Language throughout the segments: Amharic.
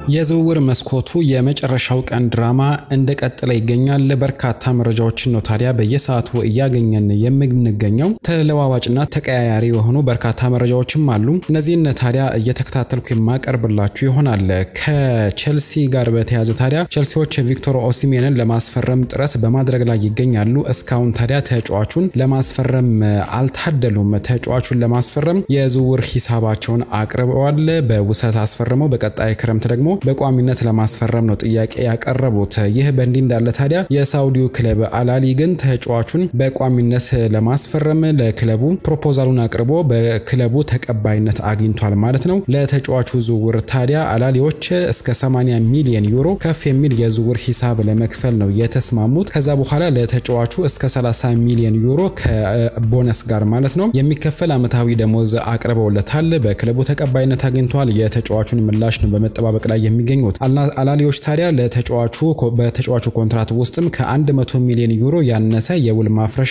የዝውውር መስኮቱ የመጨረሻው ቀን ድራማ እንደቀጠለ ይገኛል። በርካታ መረጃዎችን ነው ታዲያ በየሰዓቱ እያገኘን የምንገኘው። ተለዋዋጭና ተቀያያሪ የሆኑ በርካታ መረጃዎችም አሉ። እነዚህን ታዲያ እየተከታተልኩ የማቀርብላችሁ ይሆናል። ከቼልሲ ጋር በተያያዘ ታዲያ ቼልሲዎች ቪክቶር ኦሲሜንን ለማስፈረም ጥረት በማድረግ ላይ ይገኛሉ። እስካሁን ታዲያ ተጫዋቹን ለማስፈረም አልታደሉም። ተጫዋቹን ለማስፈረም የዝውውር ሂሳባቸውን አቅርበዋል። በውሰት አስፈርመው በቀጣይ ክረምት ደግሞ በቋሚነት ለማስፈረም ነው ጥያቄ ያቀረቡት። ይህ በእንዲህ እንዳለ ታዲያ የሳውዲው ክለብ አላሊ ግን ተጫዋቹን በቋሚነት ለማስፈረም ለክለቡ ፕሮፖዛሉን አቅርቦ በክለቡ ተቀባይነት አግኝቷል ማለት ነው። ለተጫዋቹ ዝውውር ታዲያ አላሊዎች እስከ 80 ሚሊዮን ዩሮ ከፍ የሚል የዝውውር ሂሳብ ለመክፈል ነው የተስማሙት። ከዛ በኋላ ለተጫዋቹ እስከ 30 ሚሊዮን ዩሮ ከቦነስ ጋር ማለት ነው የሚከፈል ዓመታዊ ደሞዝ አቅርበውለታል። በክለቡ ተቀባይነት አግኝቷል። የተጫዋቹን ምላሽ ነው በመጠባበቅ ላይ የሚገኙት አላሊዎች ታዲያ ለተጫዋቹ በተጫዋቹ ኮንትራት ውስጥም ከ100 ሚሊዮን ዩሮ ያነሰ የውል ማፍረሻ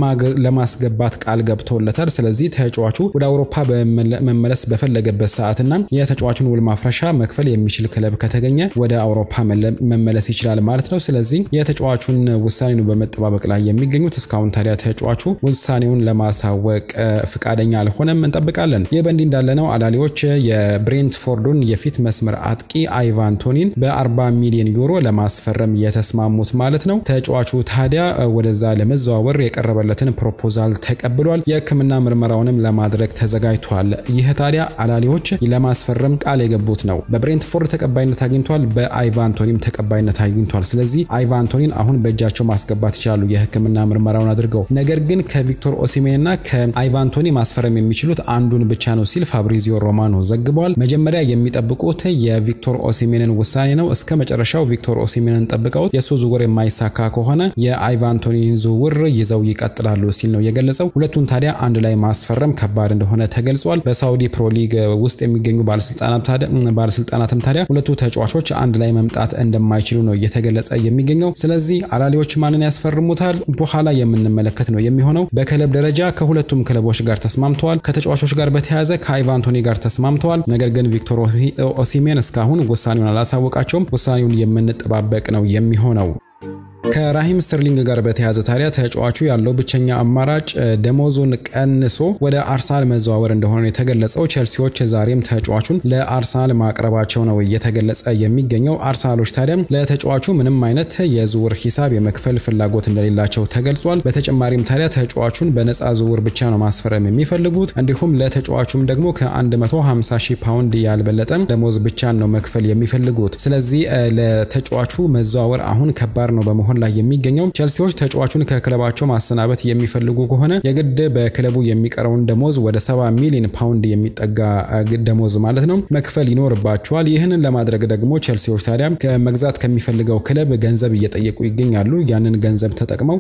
ለማስገባት ቃል ገብተውለታል። ስለዚህ ተጫዋቹ ወደ አውሮፓ መመለስ በፈለገበት ሰዓትና የተጫዋቹን ውል ማፍረሻ መክፈል የሚችል ክለብ ከተገኘ ወደ አውሮፓ መመለስ ይችላል ማለት ነው። ስለዚህ የተጫዋቹን ውሳኔ ነው በመጠባበቅ ላይ የሚገኙት። እስካሁን ታዲያ ተጫዋቹ ውሳኔውን ለማሳወቅ ፍቃደኛ አልሆነም። እንጠብቃለን። ይህ በእንዲህ እንዳለ ነው አላሊዎች የብሬንትፎርዱን የፊት መስመር አጥቂ አይቫን ቶኒን በ40 ሚሊዮን ዩሮ ለማስፈረም የተስማሙት ማለት ነው። ተጫዋቹ ታዲያ ወደዛ ለመዘዋወር የቀረበለትን ፕሮፖዛል ተቀብሏል። የሕክምና ምርመራውንም ለማድረግ ተዘጋጅቷል። ይህ ታዲያ አላሊዎች ለማስፈረም ቃል የገቡት ነው። በብሬንትፎርድ ተቀባይነት አግኝቷል፣ በአይቫን ቶኒም ተቀባይነት አግኝቷል። ስለዚህ አይቫን ቶኒን አሁን በእጃቸው ማስገባት ይችላሉ የሕክምና ምርመራውን አድርገው። ነገር ግን ከቪክቶር ኦሲሜን እና ከአይቫን ቶኒ ማስፈረም የሚችሉት አንዱን ብቻ ነው ሲል ፋብሪዚዮ ሮማኖ ዘግቧል። መጀመሪያ የሚጠብቁት የቪክቶር ኦሲሜንን ውሳኔ ነው። እስከ መጨረሻው ቪክቶር ኦሲሜንን ጠብቀውት የእሱ ዝውውር የማይሳካ ከሆነ የአይቫን ቶኒን ዝውውር ይዘው ይቀጥላሉ ሲል ነው የገለጸው። ሁለቱን ታዲያ አንድ ላይ ማስፈረም ከባድ እንደሆነ ተገልጿል። በሳውዲ ፕሮ ሊግ ውስጥ የሚገኙ ባለስልጣናትም ታዲያ ሁለቱ ተጫዋቾች አንድ ላይ መምጣት እንደማይችሉ ነው እየተገለጸ የሚገኘው። ስለዚህ አላሊዎች ማንን ያስፈርሙታል በኋላ የምንመለከት ነው የሚሆነው። በክለብ ደረጃ ከሁለቱም ክለቦች ጋር ተስማምተዋል። ከተጫዋቾች ጋር በተያያዘ ከአይቫን ቶኒ ጋር ተስማምተዋል። ነገር ግን ቪክቶር ኦሲሜን እስካሁን ውሳኔውን አላሳወቃቸውም። ውሳኔውን የምንጠባበቅ ነው የሚሆነው። ከራሂም ስተርሊንግ ጋር በተያያዘ ታዲያ ተጫዋቹ ያለው ብቸኛ አማራጭ ደሞዙን ቀንሶ ወደ አርሰናል መዘዋወር እንደሆነ የተገለጸው። ቼልሲዎች ዛሬም ተጫዋቹን ለአርሰናል ማቅረባቸው ነው እየተገለጸ የሚገኘው። አርሰናሎች ታዲያ ለተጫዋቹ ምንም አይነት የዝውውር ሂሳብ የመክፈል ፍላጎት እንደሌላቸው ተገልጿል። በተጨማሪም ታዲያ ተጫዋቹን በነፃ ዝውውር ብቻ ነው ማስፈረም የሚፈልጉት። እንዲሁም ለተጫዋቹም ደግሞ ከ150 ሺህ ፓውንድ ያልበለጠ ደሞዝ ብቻን ነው መክፈል የሚፈልጉት። ስለዚህ ለተጫዋቹ መዘዋወር አሁን ከባድ ነው በመሆን ላይ የሚገኘው ቼልሲዎች ተጫዋቹን ከክለባቸው ማሰናበት የሚፈልጉ ከሆነ የግድ በክለቡ የሚቀረውን ደሞዝ ወደ 70 ሚሊዮን ፓውንድ የሚጠጋ ደሞዝ ማለት ነው መክፈል ይኖርባቸዋል። ይህንን ለማድረግ ደግሞ ቼልሲዎች ታዲያ መግዛት ከሚፈልገው ክለብ ገንዘብ እየጠየቁ ይገኛሉ። ያንን ገንዘብ ተጠቅመው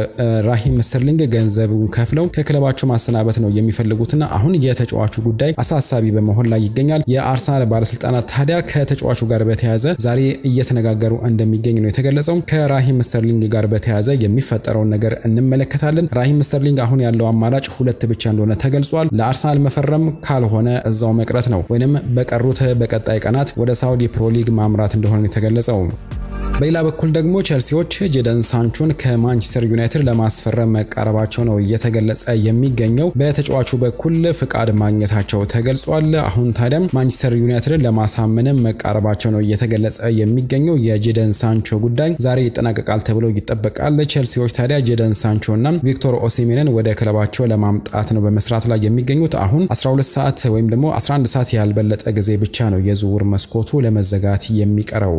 ለራሂም ስተርሊንግ ገንዘቡን ከፍለው ከክለባቸው ማሰናበት ነው የሚፈልጉትና አሁን የተጫዋቹ ጉዳይ አሳሳቢ በመሆን ላይ ይገኛል። የአርሰናል ባለስልጣናት ታዲያ ከተጫዋቹ ጋር በተያያዘ ዛሬ እየተነጋገሩ እንደሚገኝ ነው የተገለጸው። ከራሂም ስተርሊንግ ጋር በተያያዘ የሚፈጠረውን ነገር እንመለከታለን። ራሂም ስተርሊንግ አሁን ያለው አማራጭ ሁለት ብቻ እንደሆነ ተገልጿል። ለአርሰናል መፈረም ካልሆነ እዛው መቅረት ነው ወይም በቀሩት በቀጣይ ቀናት ወደ ሳውዲ ፕሮ ሊግ ማምራት እንደሆነ የተገለጸው። በሌላ በኩል ደግሞ ቼልሲዎች ጄደን ሳንቾን ከማንቸስተር ዩናይትድ ለማስፈረም መቃረባቸው ነው እየተገለጸ የሚገኘው። በተጫዋቹ በኩል ፍቃድ ማግኘታቸው ተገልጿል። አሁን ታዲያም ማንቸስተር ዩናይትድን ለማሳመንም መቃረባቸው ነው እየተገለጸ የሚገኘው። የጄደን ሳንቾ ጉዳይ ዛሬ ይጠናቀቃል ተብሎ ይጠበቃል። ቼልሲዎች ታዲያ ጄደን ሳንቾ እና ቪክቶር ኦሲሜንን ወደ ክለባቸው ለማምጣት ነው በመስራት ላይ የሚገኙት። አሁን 12 ሰዓት ወይም ደግሞ 11 ሰዓት ያልበለጠ ጊዜ ብቻ ነው የዝውውር መስኮቱ ለመዘጋት የሚቀረው።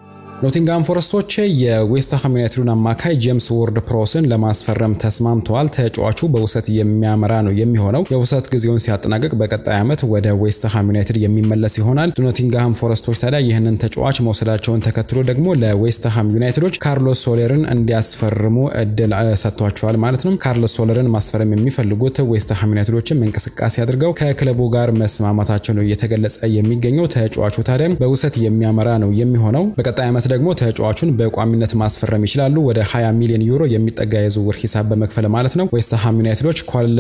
ኖቲንጋም ፎረስቶች የዌስትሃም ዩናይትዱን አማካይ ጄምስ ወርድ ፕሮስን ለማስፈረም ተስማምተዋል። ተጫዋቹ በውሰት የሚያመራ ነው የሚሆነው። የውሰት ጊዜውን ሲያጠናቅቅ በቀጣይ ዓመት ወደ ዌስትሃም ዩናይትድ የሚመለስ ይሆናል። ኖቲንጋም ፎረስቶች ታዲያ ይህንን ተጫዋች መውሰዳቸውን ተከትሎ ደግሞ ለዌስትሃም ዩናይትዶች ካርሎስ ሶሌርን እንዲያስፈርሙ እድል ሰጥቷቸዋል ማለት ነው። ካርሎስ ሶሌርን ማስፈረም የሚፈልጉት ዌስትሃም ዩናይትዶችም እንቅስቃሴ አድርገው ከክለቡ ጋር መስማማታቸው ነው እየተገለጸ የሚገኘው። ተጫዋቹ ታዲያ በውሰት የሚያመራ ነው የሚሆነው በቀጣይ ዓመት ዓመት ደግሞ ተጫዋቹን በቋሚነት ማስፈረም ይችላሉ። ወደ 20 ሚሊዮን ዩሮ የሚጠጋ የዝውውር ሂሳብ በመክፈል ማለት ነው። ዌስትሃም ዩናይትዶች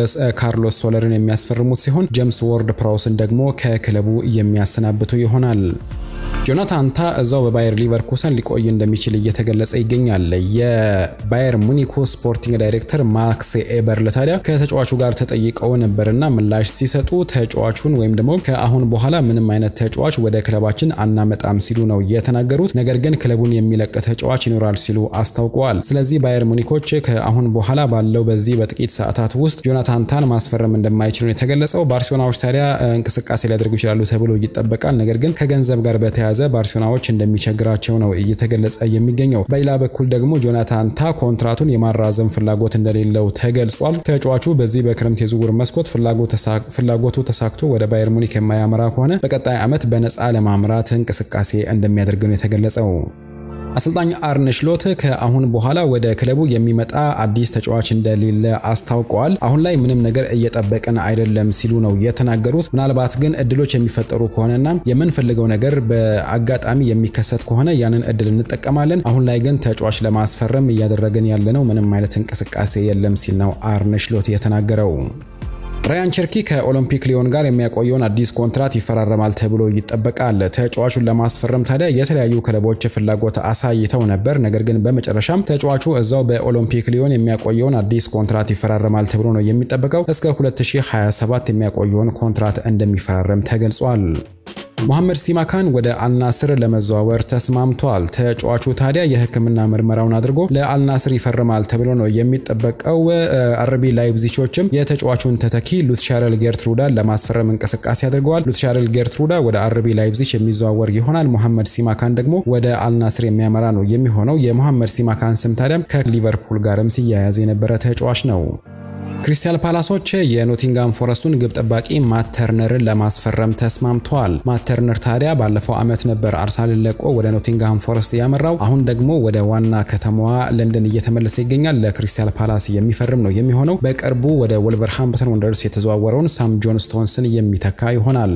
ካርሎስ ሶለርን የሚያስፈርሙት ሲሆን ጄምስ ወርድ ፕራውስን ደግሞ ከክለቡ የሚያሰናብቱ ይሆናል። ጆናታን ታ እዛው በባየር ሊቨርኩሰን ሊቆይ እንደሚችል እየተገለጸ ይገኛል። የባየር ሙኒኩ ስፖርቲንግ ዳይሬክተር ማክስ ኤበርል ታዲያ ከተጫዋቹ ጋር ተጠይቀው ነበርና ምላሽ ሲሰጡ ተጫዋቹን ወይም ደግሞ ከአሁን በኋላ ምንም አይነት ተጫዋች ወደ ክለባችን አናመጣም ሲሉ ነው የተናገሩት። ነገር ግን ክለቡን የሚለቅ ተጫዋች ይኖራል ሲሉ አስታውቀዋል። ስለዚህ ባየር ሙኒኮች ከአሁን በኋላ ባለው በዚህ በጥቂት ሰዓታት ውስጥ ጆናታን ታን ማስፈረም እንደማይችሉ ነው የተገለጸው። ባርሴሎናዎች ታዲያ እንቅስቃሴ ሊያደርጉ ይችላሉ ተብሎ ይጠበቃል። ነገር ግን ከገንዘብ ጋር በተያያዘ ባርሴሎናዎች እንደሚቸግራቸው ነው እየተገለጸ የሚገኘው። በሌላ በኩል ደግሞ ጆናታን ታ ኮንትራቱን የማራዘም ፍላጎት እንደሌለው ተገልጿል። ተጫዋቹ በዚህ በክረምት የዝውውር መስኮት ፍላጎቱ ተሳክቶ ወደ ባየር ሙኒክ የማያመራ ከሆነ በቀጣይ ዓመት በነፃ ለማምራት እንቅስቃሴ እንደሚያደርግ ነው የተገለጸው። አሰልጣኝ አርነ ስሎት ከአሁን በኋላ ወደ ክለቡ የሚመጣ አዲስ ተጫዋች እንደሌለ አስታውቀዋል። አሁን ላይ ምንም ነገር እየጠበቅን አይደለም ሲሉ ነው የተናገሩት። ምናልባት ግን እድሎች የሚፈጠሩ ከሆነና የምንፈልገው ነገር በአጋጣሚ የሚከሰት ከሆነ ያንን እድል እንጠቀማለን። አሁን ላይ ግን ተጫዋች ለማስፈረም እያደረግን ያለነው ምንም አይነት እንቅስቃሴ የለም ሲል ነው አርነ ስሎት የተናገረው። ራያን ቸርኪ ከኦሎምፒክ ሊዮን ጋር የሚያቆየውን አዲስ ኮንትራት ይፈራረማል ተብሎ ይጠበቃል። ተጫዋቹን ለማስፈረም ታዲያ የተለያዩ ክለቦች ፍላጎት አሳይተው ነበር። ነገር ግን በመጨረሻም ተጫዋቹ እዛው በኦሎምፒክ ሊዮን የሚያቆየውን አዲስ ኮንትራት ይፈራረማል ተብሎ ነው የሚጠበቀው። እስከ 2027 የሚያቆየውን ኮንትራት እንደሚፈራረም ተገልጿል። ሞሐመድ ሲማካን ወደ አልናስር ለመዘዋወር ተስማምቷል። ተጫዋቹ ታዲያ የሕክምና ምርመራውን አድርጎ ለአልናስር ይፈርማል ተብሎ ነው የሚጠበቀው። አርቢ ላይፕዚቾችም የተጫዋቹን ተተኪ ሉትሻረል ጌርትሩዳን ለማስፈረም እንቅስቃሴ አድርገዋል። ሉትሻረል ጌርትሩዳ ወደ አርቢ ላይፕዚች የሚዘዋወር ይሆናል። ሞሐመድ ሲማካን ደግሞ ወደ አልናስር የሚያመራ ነው የሚሆነው። የሞሐመድ ሲማካን ስም ታዲያም ከሊቨርፑል ጋርም ሲያያዝ የነበረ ተጫዋች ነው። ክሪስታል ፓላሶች የኖቲንጋም ፎረስቱን ግብ ጠባቂ ማተርነርን ለማስፈረም ተስማምተዋል። ማተርነር ታዲያ ባለፈው ዓመት ነበር አርሰናልን ለቆ ወደ ኖቲንጋም ፎረስት ያመራው። አሁን ደግሞ ወደ ዋና ከተማዋ ለንደን እየተመለሰ ይገኛል። ለክሪስታል ፓላስ የሚፈርም ነው የሚሆነው። በቅርቡ ወደ ወልቨርሃምፕተን ወንደርስ የተዘዋወረውን ሳም ጆን ስቶንስን የሚተካ ይሆናል።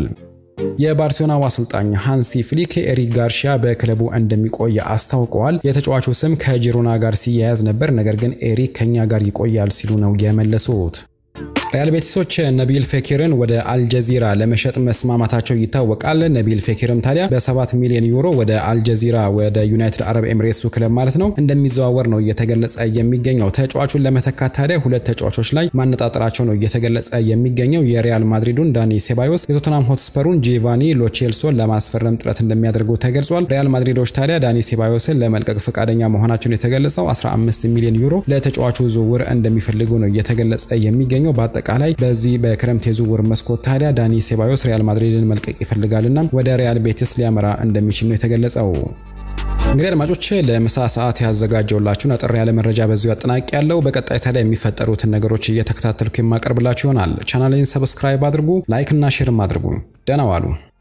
የባርሴሎናው አሰልጣኝ ሃንሲ ፍሊክ ኤሪክ ጋርሺያ በክለቡ እንደሚቆይ አስታውቀዋል። የተጫዋቹ ስም ከጂሮና ጋር ሲያያዝ ነበር፣ ነገር ግን ኤሪክ ከኛ ጋር ይቆያል ሲሉ ነው የመለሱት። ሪያል ቤቲሶች ነቢል ፌኪርን ወደ አልጀዚራ ለመሸጥ መስማማታቸው ይታወቃል። ነቢል ፌኪርም ታዲያ በ7 ሚሊዮን ዩሮ ወደ አልጀዚራ ወደ ዩናይትድ አረብ ኤምሬትሱ ክለብ ማለት ነው እንደሚዘዋወር ነው እየተገለጸ የሚገኘው። ተጫዋቹን ለመተካት ታዲያ ሁለት ተጫዋቾች ላይ ማነጣጠራቸው ነው እየተገለጸ የሚገኘው። የሪያል ማድሪዱን ዳኒ ሴባዮስ፣ የቶተናም ሆትስፐሩን ጂቫኒ ሎቼልሶን ለማስፈረም ጥረት እንደሚያደርጉ ተገልጿል። ሪያል ማድሪዶች ታዲያ ዳኒ ሴባዮስን ለመልቀቅ ፈቃደኛ መሆናቸውን የተገለጸው 15 ሚሊዮን ዩሮ ለተጫዋቹ ዝውውር እንደሚፈልጉ ነው እየተገለጸ የሚገኘው። በአጠቃላይ በዚህ በክረምት የዝውውር መስኮት ታዲያ ዳኒ ሴባዮስ ሪያል ማድሪድን መልቀቅ ይፈልጋልና ወደ ሪያል ቤቲስ ሊያመራ እንደሚችል ነው የተገለጸው። እንግዲህ አድማጮች ለምሳ ሰዓት ያዘጋጀውላችሁን አጠር ያለ መረጃ በዚሁ አጠናቂ ያለው። በቀጣይ ታዲያ የሚፈጠሩትን ነገሮች እየተከታተልኩ የማቀርብላችሁ ይሆናል። ቻናሌን ሰብስክራይብ አድርጉ፣ ላይክ እና ሼርም አድርጉ። ደህና ዋሉ።